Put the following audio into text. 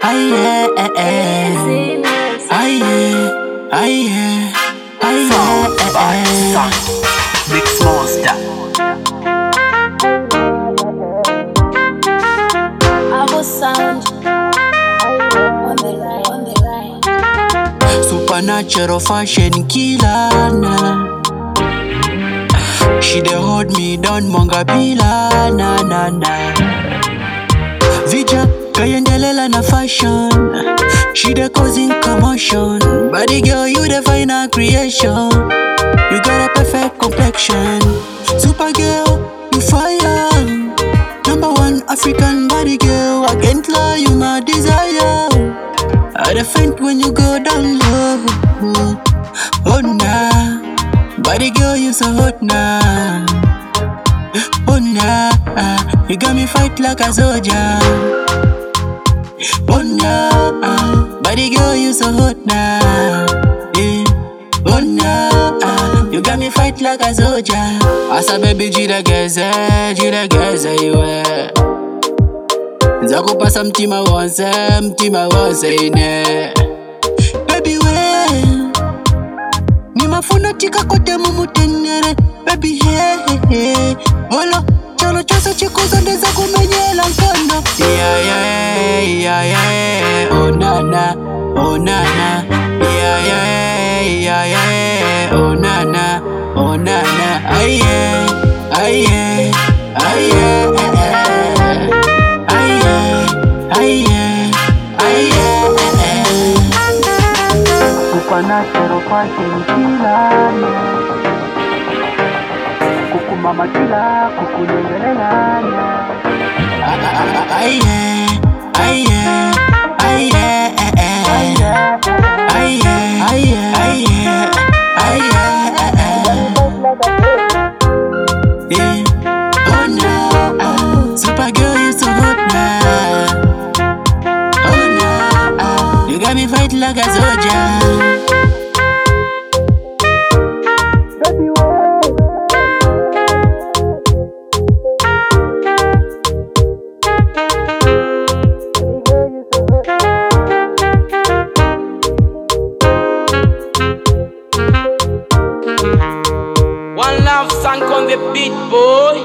Aye, eh, eh. Aye, aye, aye, eh, eh. Mix Monster. Our sound on the line, on the line. Supernatural fashion killer na. She dey hold me down mongabila na na na. Vija kayendelela na fashion. She dey causing commotion. Body girl, you the final creation. You got a perfect complexion. Super girl, you fire. Number one African body girl. I can't lie, you my desire. I dey faint when you go down low. Oh nah, body girl you so hot nah. Oh nah, you got me fight like a soldier. Oh nah, body girl you so hot nah. Yeah. Oh nah, you got me fight like a soldier. Asa baby jirageze, jirageze iwe. nzakupasa mtima wonse mtima wonse ine baby we nimafuna tikakote mumutenere baby hehehe olo chalo chose chikuzo ndeza kumenyela nkondo iyaye iyaye onana onana iyaye iyaye onana onana aye aye aye aye aye aye supernatural fashion kilana kukumama kila kukunyengelelana aye aye aye aye aye aye aye Yeah. Oh no, uh, super girl, you so hot now. Oh no, uh, you got me fight like a soldier. One love song on the beat, boy.